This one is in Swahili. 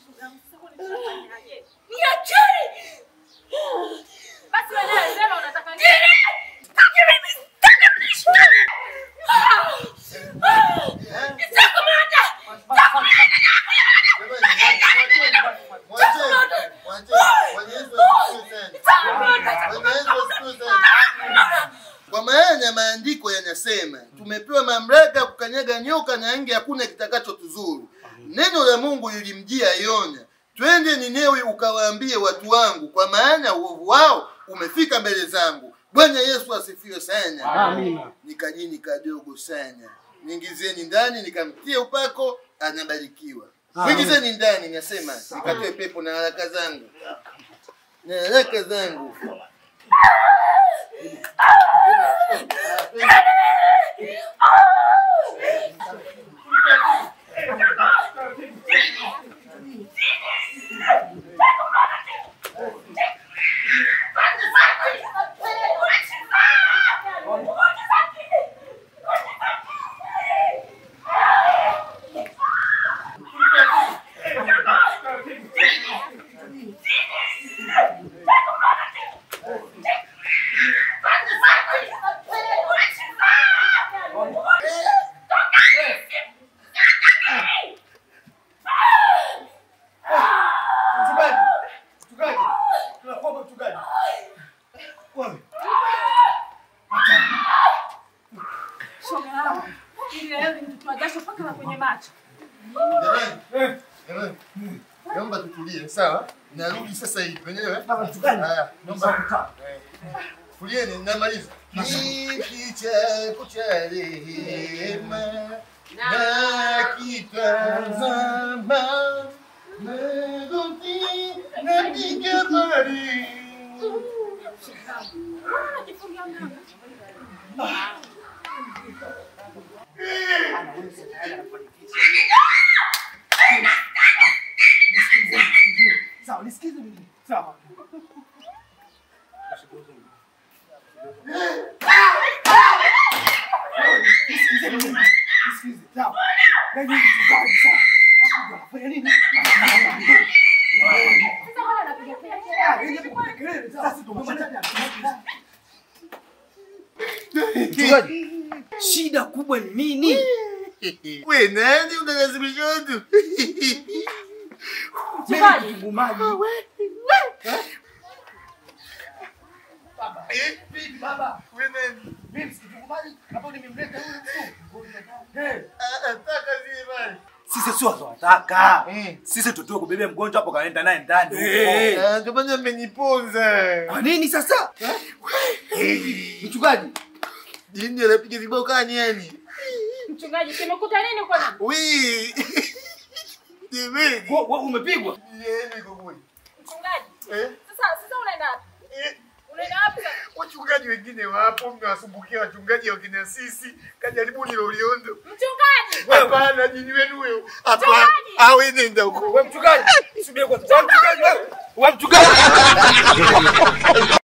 Niacheni! Basi wewe naye sema unataka nini? Kwa maana maandiko yanasema tumepewa mamlaka ya kukanyaga nyoka na nge, hakuna kitakachotuzuru. Neno la Mungu lilimjia Yona, twende Ninewi ukawaambie watu wangu, kwa maana uovu wao umefika mbele zangu. Bwana Yesu asifiwe sana. Amina. Nikajini kadogo sana, niingizeni ndani, nikamtie upako, anabarikiwa. Mwingizeni ndani, nasema nikatoe pepo na haraka zangu na haraka zangu. Shoga yangu. Ili leo nimetoa jasho mpaka na kwenye macho. Jamani, jamani, naomba tutulie, sawa? Narudi sasa hivi wenyewe. Haya, naomba eh, tulieni, namaliza. Kiti chako cha rehema nakitazama, magoti napiga mari. Unajifungia mlango. Sawa, nisikize mimi. Sawa. Nisikize mimi. Nisikize. Sawa. Na mimi mchungaji sawa. Hapo unafanya nini? Sasa mbona unapiga kelele? Ah, yeye kupiga kelele. Sawa, sisi tumemaliza. Mchungaji, shida kubwa ni nini? We nani unalazimisha watu? Mchungaji. Kitunguu maji. Eh, Vipi baba? we nani? Mimi si kitunguu maji. Hapo nimemleta yule mtu. Eh, Ah, ah, taka zile bali. Sisi sio tunataka. Mm. Sisi tutoe kubebea mgonjwa hapo kaenda naye ndani. Eh. huko. Ah, ndio maana mmeniponza. Kwa nini sasa? mchungaji. Jini anapiga vibao kani yani? Mchungaji, kimekuta nini kwa nani? Wii. Jamani. Wewe wewe umepigwa? Yeye kwa kweli. Mchungaji. Eh? Sasa sasa unaenda wapi? Eh, Unaenda wapi sasa? wachungaji wengine wapo, mnawasumbukia wachungaji wakina sisi. Kajaribuni Loliondo. Mchungaji. Hapana, jini wenu huyo. Hapana. Mchungaji. Awe nenda huko. Wewe mchungaji. Subiri kwanza. Wewe mchungaji wewe. Wewe mchungaji.